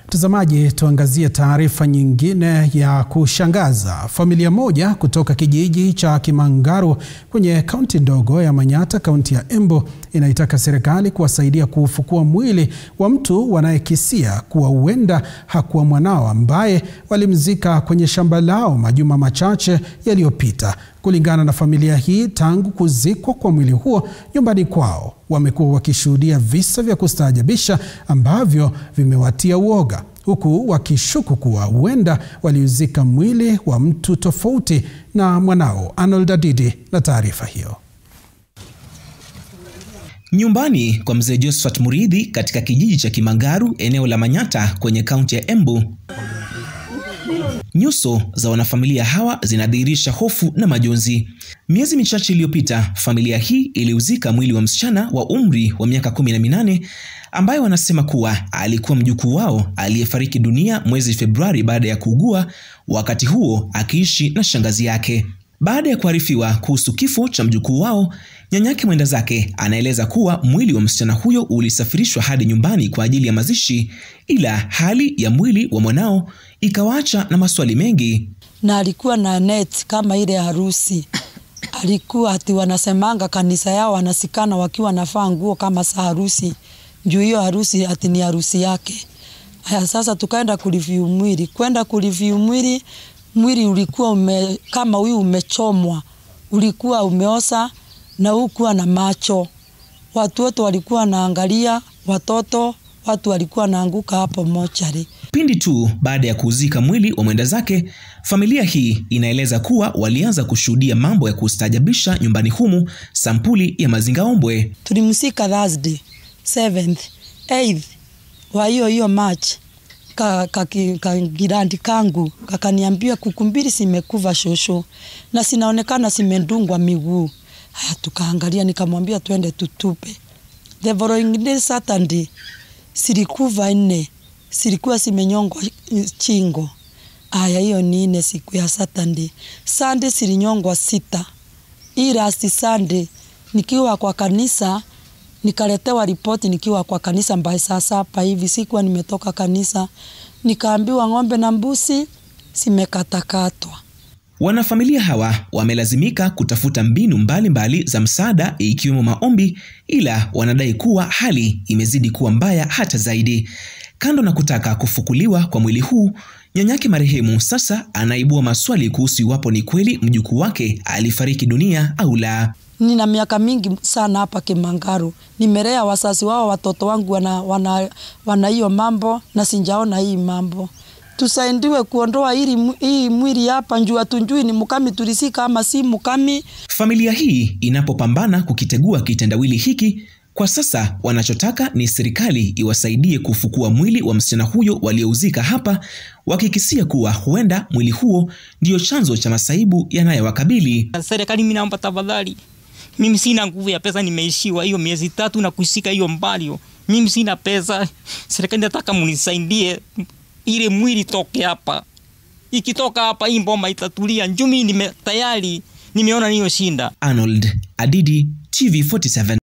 Mtazamaji, tuangazie taarifa nyingine ya kushangaza. Familia moja kutoka kijiji cha Kimangaru kwenye kaunti ndogo ya Manyata, kaunti ya Embu, inaitaka serikali kuwasaidia kuufukua mwili wa mtu wanayekisia kuwa huenda hakuwa mwanao ambaye walimzika kwenye shamba lao majuma machache yaliyopita. Kulingana na familia hii, tangu kuzikwa kwa mwili huo nyumbani kwao, wamekuwa wakishuhudia visa vya kustaajabisha ambavyo vimewatia uoga, huku wakishuku kuwa huenda waliuzika mwili wa mtu tofauti na mwanao. Arnold Adidi na taarifa hiyo. Nyumbani kwa mzee Josephat Muridhi katika kijiji cha Kimangaru eneo la Manyata kwenye kaunti ya Embu. Nyuso za wanafamilia hawa zinadhihirisha hofu na majonzi. Miezi michache iliyopita, familia hii iliuzika mwili wa msichana wa umri wa miaka kumi na minane ambaye wanasema kuwa alikuwa mjukuu wao aliyefariki dunia mwezi Februari baada ya kuugua, wakati huo akiishi na shangazi yake. Baada ya kuarifiwa kuhusu kifo cha mjukuu wao, nyanyake mwenda zake anaeleza kuwa mwili wa msichana huyo ulisafirishwa hadi nyumbani kwa ajili ya mazishi, ila hali ya mwili wa mwanao ikawaacha na maswali mengi. na alikuwa na net kama ile harusi. Alikuwa ati wanasemanga kanisa yao wanasikana wakiwa nafaa nguo kama sa harusi, juu hiyo harusi ati ni harusi yake. Haya, sasa tukaenda kureview mwili, kwenda kureview mwili, mwili ulikuwa ume, kama huyu umechomwa, ulikuwa umeosa na hukuwa na macho. Watu wote walikuwa wanaangalia, watoto, watu walikuwa wanaanguka hapo mochari. Pindi tu baada ya kuuzika mwili wa mwenda zake, familia hii inaeleza kuwa walianza kushuhudia mambo ya kustaajabisha nyumbani humu, sampuli ya mazingaombwe. tulimsika Thursday 7th 8th wa hiyo hiyo March ka, ka, ki- ka girandi kangu kakaniambia kuku mbili zimekuva shosho na sinaonekana zimendungwa miguu. Haya, tukaangalia, nikamwambia twende tutupe. The following day Saturday silikuva nne, silikuwa zimenyongwa chingo. Aya, hiyo ni nne siku ya Saturday. Sunday silinyongwa sita. Hii last Sunday nikiwa kwa kanisa nikaletewa ripoti nikiwa kwa kanisa mbaye saa saba hivi, sikuwa nimetoka kanisa, nikaambiwa ng'ombe na mbuzi zimekatakatwa. Wanafamilia hawa wamelazimika kutafuta mbinu mbalimbali mbali za msaada ikiwemo maombi, ila wanadai kuwa hali imezidi kuwa mbaya hata zaidi. Kando na kutaka kufukuliwa kwa mwili huu, nyanyake marehemu sasa anaibua maswali kuhusu iwapo ni kweli mjukuu wake alifariki dunia au la. Nina miaka mingi sana hapa Kimangaru, nimelea wasasi wao, watoto wangu wana wana wana hiyo mambo na sinjaona hii mambo. Tusaidiwe kuondoa hili mw- hii mwili hapa, njuu hatunjui ni mukami tulisika ama si mukami. Familia hii inapopambana kukitegua kitendawili hiki, kwa sasa wanachotaka ni serikali iwasaidie kufukua mwili wa msichana huyo waliouzika hapa, wakikisia kuwa huenda mwili huo ndiyo chanzo cha masaibu yanayowakabili. Serikali, mimi naomba tafadhali, mimi sina nguvu ya pesa, nimeishiwa hiyo miezi tatu na kushika hiyo mbalio. Mimi sina pesa, serikali nataka munisaidie ile mwili toke hapa. Ikitoka hapa hii mboma itatulia. Njumi nime tayari nimeona niyo shinda. Arnold Adidi, TV47.